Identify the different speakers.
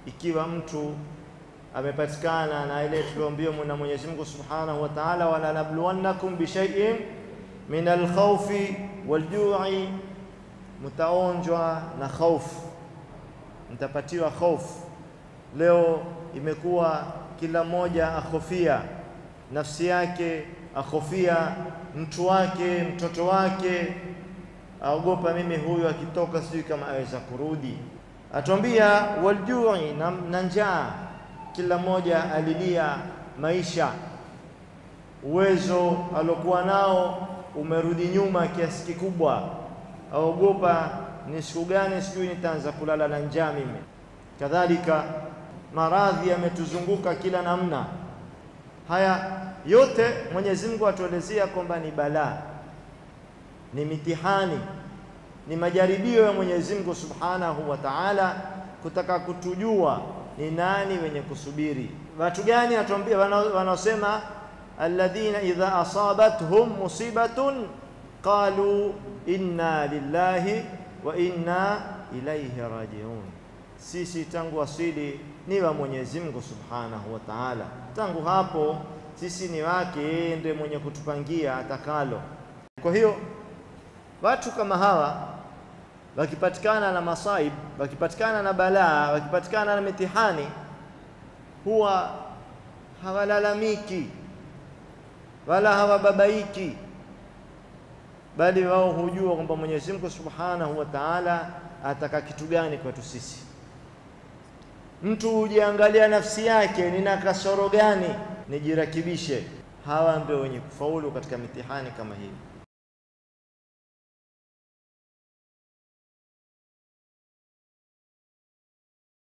Speaker 1: ikiwa mtu amepatikana na ile tulioambiwa na Mwenyezi Mungu Subhanahu wa Ta'ala, wala nabluwannakum bi shay'in min alkhawfi waljui, mtaonjwa na khaufu, mtapatiwa khaufu. Leo imekuwa kila mmoja akhofia nafsi yake, akhofia mtu wake, mtoto wake, aogopa, mimi huyu akitoka sijui kama aweza kurudi. Atuambia waljui, na njaa kila mmoja alilia maisha, uwezo aliokuwa nao umerudi nyuma kiasi kikubwa, aogopa ni siku gani sijui nitaanza kulala na njaa mimi. Kadhalika maradhi yametuzunguka kila namna. Haya yote Mwenyezi Mungu atuelezea kwamba ni balaa, ni mitihani, ni majaribio ya Mwenyezi Mungu Subhanahu wa Ta'ala, kutaka kutujua ni nani wenye kusubiri. Watu gani? Atuambia wanaosema alladhina idha asabathum musibatun qalu inna lillahi wa inna ilaihi rajiun, sisi tangu asili ni wa Mwenyezi Mungu Subhanahu wa Ta'ala, tangu hapo sisi ni wake, yeye ndiye mwenye kutupangia atakalo. Kwa hiyo watu kama hawa wakipatikana na masaib, wakipatikana na balaa, wakipatikana na mitihani, huwa hawalalamiki wala hawababaiki, bali wao hujua kwamba Mwenyezi Mungu Subhanahu wa Ta'ala ataka kitu gani kwetu sisi. Mtu hujiangalia nafsi yake, nina kasoro gani, nijirakibishe. Hawa ndio wenye kufaulu katika mitihani kama hii.